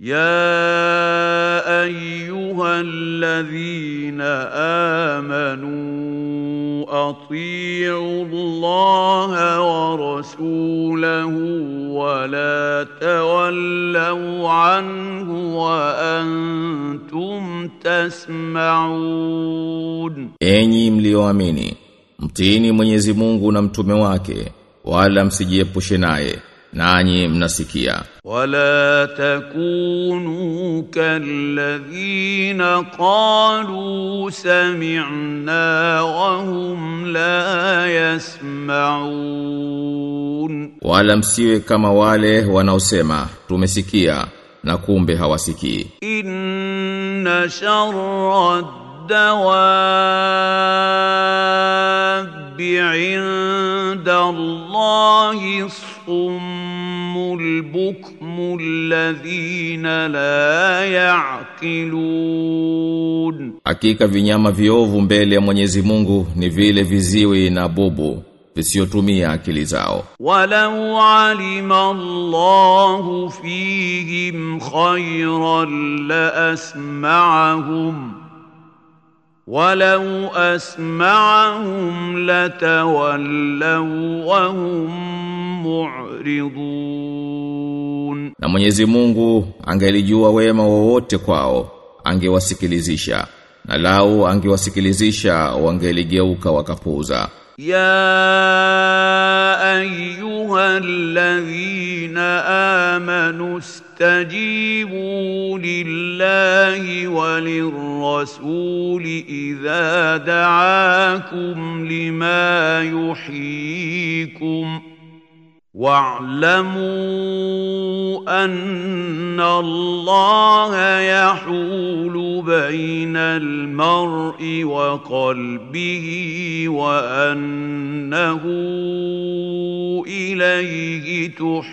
يا ايها الذين امنوا اطيعوا الله ورسوله ولا تولوا عنه وانتم تسمعون Enyi mlioamini, mtiini Mwenyezi Mungu na mtume wake, wala msijiepushe naye, nanyi mnasikia. ولا تكونوا كالذين قالوا سمعنا وهم لا يسمعون Wala msiwe kama wale wanaosema tumesikia na kumbe hawasikii. إن شر الدواب عند الله الصم البكم الذين لا يعقلون Hakika vinyama viovu mbele ya Mwenyezi Mungu ni vile viziwi na bubu visiotumia akili zao. ولو علم الله فيهم خيرا لاسمعهم ولو اسمعهم لتولوا وهم معرضون Na Mwenyezi Mungu angelijua wema wowote kwao, angewasikilizisha. Na lau angewasikilizisha wangeligeuka wakapuuza. يا ايها الذين امنوا استجيبوا لله وللرسول اذا دعاكم لما يحييكم واعلموا ان الله يحول بين المرء وقلبه وانه اليه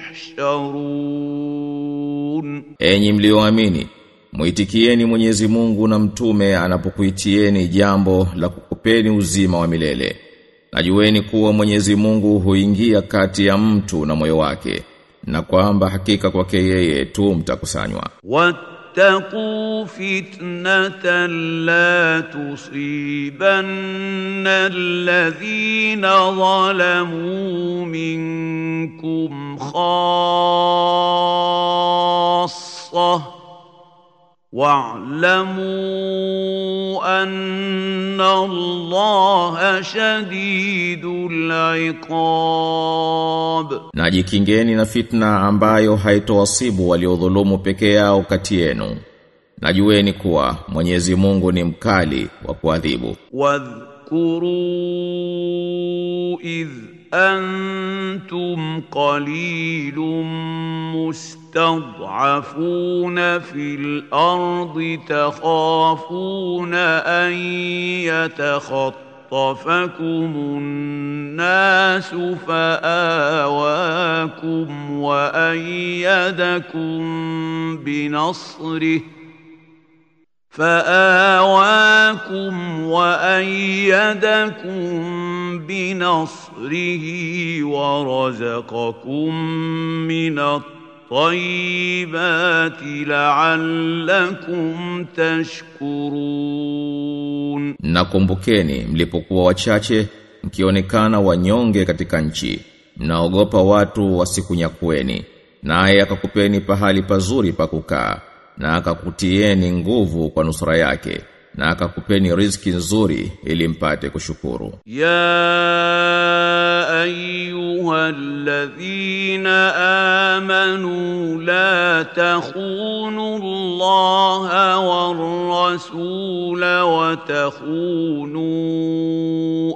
تحشرون Enyi mlioamini, muitikieni Mwenyezi Mungu na mtume anapokuitieni jambo la kukupeni uzima wa milele. Najueni kuwa Mwenyezi Mungu huingia kati ya mtu na moyo wake, na kwamba hakika kwake yeye tu mtakusanywa. واتقوا فتنه لا تصيبن الذين ظلموا منكم خاصه واعلموا ان الله شديد العقاب Na jikingeni na fitna ambayo haitowasibu waliodhulumu peke yao kati yenu. Najueni kuwa Mwenyezi Mungu ni mkali wa kuadhibu. واذكروا اذ انتم قليل مستضعفون في الارض تخافون ان يتخطفكم الناس فاواكم وايدكم بنصره فآواكم وأيدكم بنصره ورزقكم من الطيبات لعلكم تشكرون Nakumbukeni mlipokuwa wachache mkionekana wanyonge katika nchi mnaogopa watu wasikunyakueni naye akakupeni pahali pazuri pa kukaa na akakutieni nguvu kwa nusura yake na akakupeni riziki nzuri ili mpate kushukuru يا ايها الذين امنوا لا تخونوا الله والرسول وتخونوا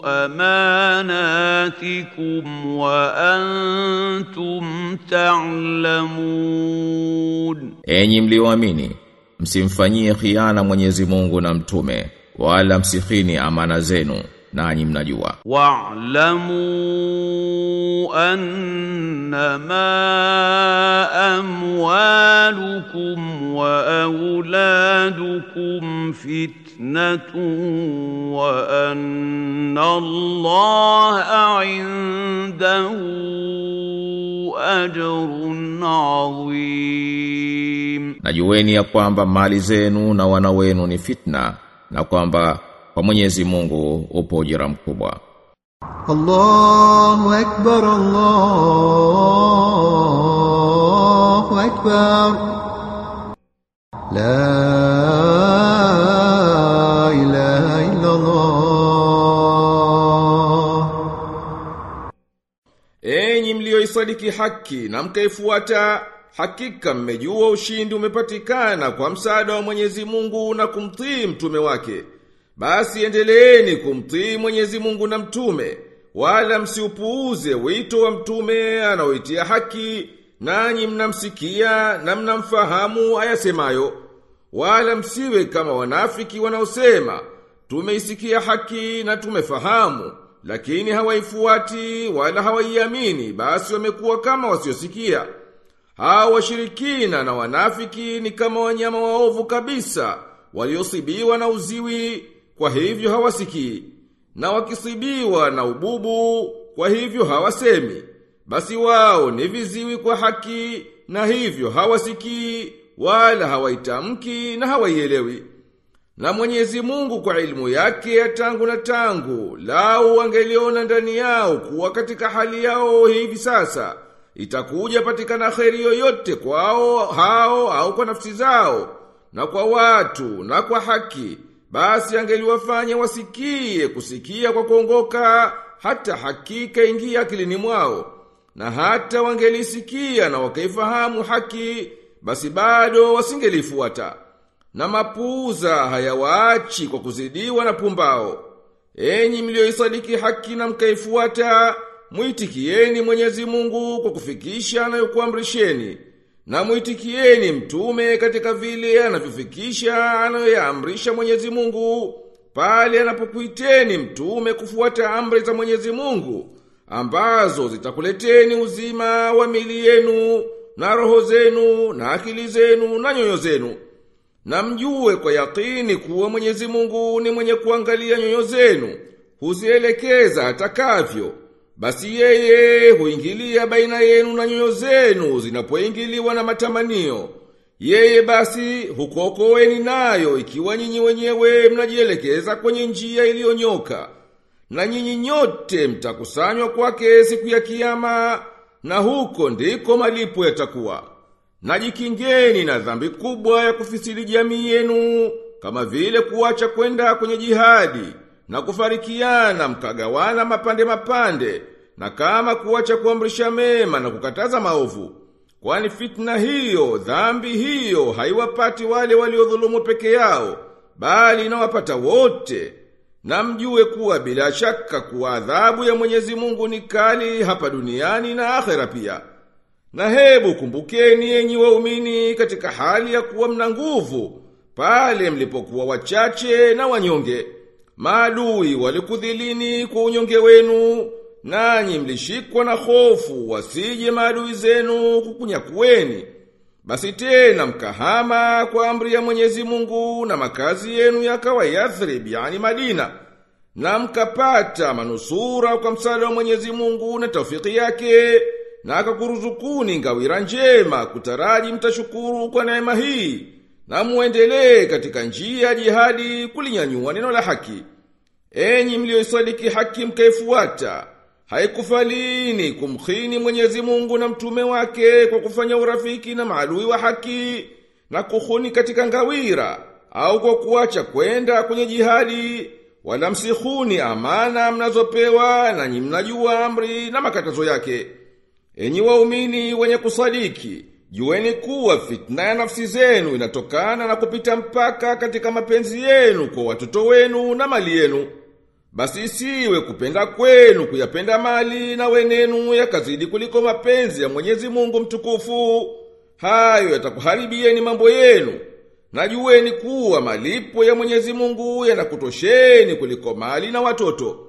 اماناتكم وانتم تعلمون Enyi mlioamini msimfanyie khiana Mwenyezi Mungu na mtume wala msikhini amana zenu nanyi mnajua واعلموا انما اموالكم واولادكم فتنه وان الله عنده اجر عظيم najueni ya kwamba mali zenu na wana wenu ni fitna na kwamba kwa Mwenyezi Mungu upo ujira mkubwa الله أكبر الله أكبر لا إله إلا الله Enyi mlioisadiki haki na mkaifuata, hakika mmejua ushindi umepatikana kwa msaada wa Mwenyezi Mungu na kumtii mtume wake. Basi endeleeni kumtii Mwenyezi Mungu na mtume, wala msiupuuze wito wa mtume anaoitia haki, nanyi mnamsikia na mnamfahamu ayasemayo. Wala msiwe kama wanafiki wanaosema, tumeisikia haki na tumefahamu, lakini hawaifuati wala hawaiamini, basi wamekuwa kama wasiosikia. Hao washirikina na wanafiki ni kama wanyama waovu kabisa, waliosibiwa na uziwi, kwa hivyo hawasikii. Na wakisibiwa na ububu, kwa hivyo hawasemi. Basi wao ni viziwi kwa haki, na hivyo hawasikii, wala hawaitamki na hawaielewi. Na Mwenyezi Mungu kwa ilmu yake ya tangu na tangu, lau angeliona ndani yao kuwa katika hali yao hivi sasa, itakuja patikana kheri yoyote kwao hao au kwa nafsi zao, na kwa watu na kwa haki, basi angeliwafanya wasikie kusikia kwa kuongoka, hata hakika ingia akilini mwao. Na hata wangelisikia na wakaifahamu haki, basi bado wasingelifuata na mapuuza hayawaachi kwa kuzidiwa na pumbao. Enyi mlioisadiki haki na mkaifuata, muitikieni Mwenyezi Mungu kwa kufikisha anayokuamrisheni, na muitikieni mtume katika vile anavyofikisha anayoyaamrisha Mwenyezi Mungu, pale anapokuiteni mtume kufuata amri za Mwenyezi Mungu, ambazo zitakuleteni uzima wa mili yenu, na roho zenu, na akili zenu, na nyoyo zenu. Na mjue kwa yakini kuwa Mwenyezi Mungu ni mwenye kuangalia nyoyo zenu, huzielekeza atakavyo. Basi yeye huingilia baina yenu na nyoyo zenu zinapoingiliwa na matamanio. Yeye basi hukuokoeni nayo ikiwa nyinyi wenyewe mnajielekeza kwenye njia iliyonyoka. Na nyinyi nyote mtakusanywa kwake siku ya kiyama, na huko ndiko malipo yatakuwa. Najikingeni na dhambi kubwa ya kufisidi jamii yenu, kama vile kuacha kwenda kwenye jihadi, na kufarikiana mkagawana mapande mapande, na kama kuacha kuamrisha mema na kukataza maovu. Kwani fitna hiyo, dhambi hiyo, haiwapati wale waliodhulumu peke yao, bali inawapata wote. Na mjue kuwa bila shaka kuwa adhabu ya Mwenyezi Mungu ni kali hapa duniani na akhera pia. Na hebu kumbukeni enyi waumini katika hali ya kuwa mna nguvu, pale mlipokuwa wachache na wanyonge. Maadui walikudhilini kwa unyonge wenu, nanyi mlishikwa na hofu wasije maadui zenu kukunyakueni. Basi tena mkahama kwa amri ya Mwenyezi Mungu na makazi yenu yakawa Yathrib, yani Madina. Na mkapata manusura kwa msaada wa Mwenyezi Mungu na taufiki yake na akakuruzukuni ngawira njema kutaraji mtashukuru kwa neema hii na muendelee katika njia ya jihadi kulinyanyua neno la haki enyi mlioisadiki haki mkaifuata haikufalini kumkhini Mwenyezi Mungu na mtume wake kwa kufanya urafiki na maadui wa haki na kuhuni katika ngawira au kwa kuacha kwenda kwenye jihadi wala msihuni amana mnazopewa na nyi mnajua amri na makatazo yake Enyi waumini wenye kusadiki, jueni kuwa fitna ya nafsi zenu inatokana na kupita mpaka katika mapenzi yenu kwa watoto wenu na mali yenu. Basi isiwe kupenda kwenu kuyapenda mali na wenenu yakazidi kuliko mapenzi ya Mwenyezi Mungu mtukufu. Hayo yatakuharibieni mambo yenu. Na jueni kuwa malipo ya Mwenyezi Mungu yanakutosheni kuliko mali na watoto.